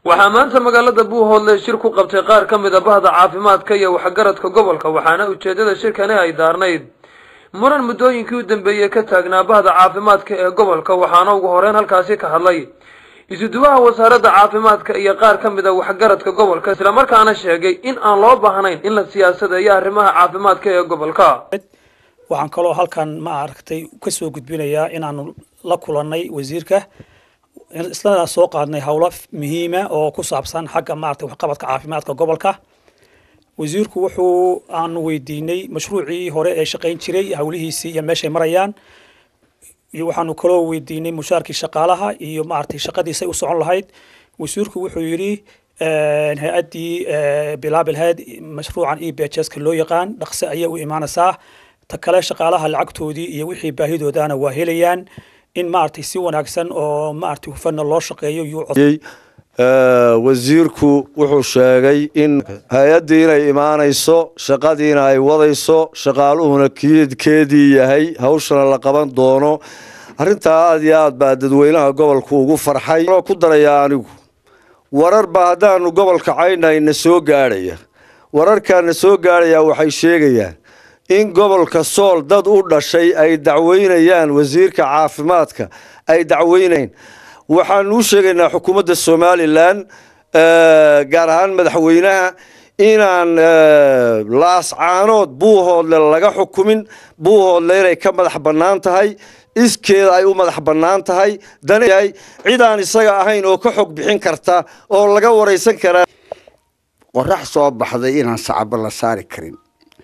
waxaa maanta magaalada buuhoodle shir ku qabtay qaar ka mid a bahda caafimaadka iyo waxgaradka gobolka waxaana ujeedada shirkani ay daarnayd muran muddooyinkii u dambeeyey ka taagnaa bahda caafimaadka ee gobolka waxaana ugu horeyn halkaasi ka hadlay isuduwaha wasaaradda caafimaadka iyo qaar ka mid a waxgaradka gobolka islamarkaana sheegay in aan loo baahnayn in la siyaasadeeyo arrimaha caafimaadka ee gobolka waxaan kaloo halkan ma aragtay kasoo gudbinayaa inaanu la kulannay wasiirka islana soo qaadnay howlo muhiima oo ku saabsan xagga maaragtay waxqabadka caafimaadka gobolka wasiirku wuxuu aanu weydiinay mashruucii hore ee shaqayn jiray howlihiisii iyo meeshay marayaan iyo waxaanu kaloo weydiinay mushaarkii shaqaalaha iyo maaragtay shaqadiisay u socon lahayd wasiirku wuxuu yidhi hay-addii bilaabilheed mashruucan e bhska loo yaqaan dhaqse ayay u imaanaysaa ta kale shaqaalaha lacagtoodii iyo wixii baahidoodana waa helayaan in maaragtay si wanaagsan oo maaragtay hufanna loo shaqeeyo yuu wasiirku wuxuu sheegay in hay-addii inay imaanayso shaqadiina ay wadayso shaqaaluhuna keedii yahay hawshana la qaban doono arrintaa aada iyo aad baa dadweynaha gobolku ugu farxay ku darayaa anigu wararba haddaanu gobolka caynay na soo gaadhaya wararkaa na soo gaadhayaa waxay sheegayaan in gobolka sool dad u dhashay ay dacweynayaan wasiirka caafimaadka ay dacweynayn waxaanu u sheegaynaa xukuumadda somalilan gaar ahaan madaxweynaha inaan laascaanood buuhoodle laga xukumin buuhoodle inay ka madax bannaan tahay iskeeda ay u madax bannaan tahay danyahay cid aan isaga ahayn oo ka xog bixin karta oo laga waraysan karaa qorax soo baxday inaan sacabo la saari karin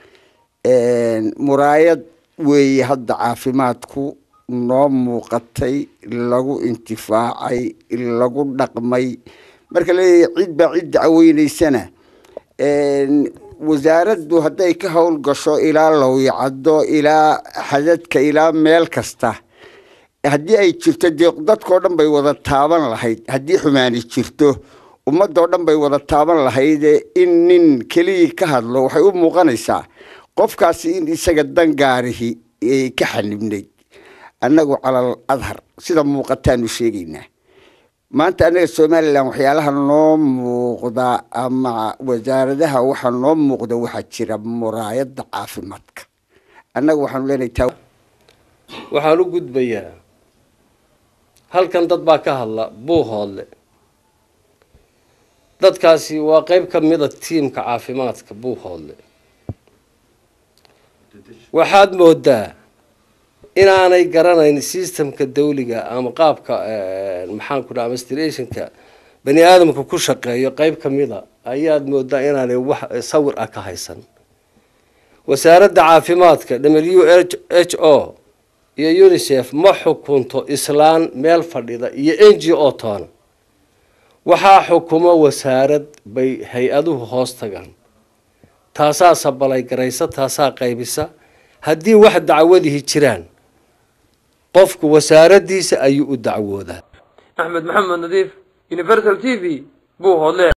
muraayad weeye hadda caafimaadku noo muuqatay lagu intifaacay lagu dhaqmay marka leeyahay cid baa cid dacweynaysana wasaaraddu hadday ka howl gasho ilaa lowyacaddo ilaa xadadka ilaa meel kasta haddii ay jirto dee dadkao dhan bay wada taaban lahayd haddii xumaani jirto ummadoo dhan bay wada taaban lahayde in nin keliyii ka hadlo waxay u muuqanaysaa qofkaasi in isaga dangaarihi ay ka xanibnayd annagu calal adhar sida muuqataanu sheegaynaa maanta annaga somalilan waxyaalaha noo muuqda ama wasaaradaha waxaa noo muuqda waxaa jira muraayadda caafimaadka annaga waxaanu leenahay taa waxaan u gudbayaa halkan dad baa ka hadla buuhoodle dadkaasi waa qeyb ka mida tiimka caafimaadka buuhoodle waxaad moodaa inaanay garanayn systemka dawliga ama qaabka maxaan ku dhaha administrationka bani aadamka ku shaqeeyo qeyb ka mida ayaad moodaa inaanay wax sawir ah ka haysan wasaaradda caafimaadka w h o iyo unisef ma xukunto islaan meel fadhida iyo n g o toona waxaa xukumo wasaarad bay hay-aduhu hoos tagaan taasaa sabalay garaysa taasaa qaybisa haddii wax dacwadihi jiraan qofku wasaaraddiisa ayuu u dacwoodaa axmed maxamed nadiif universal t v buuhoodle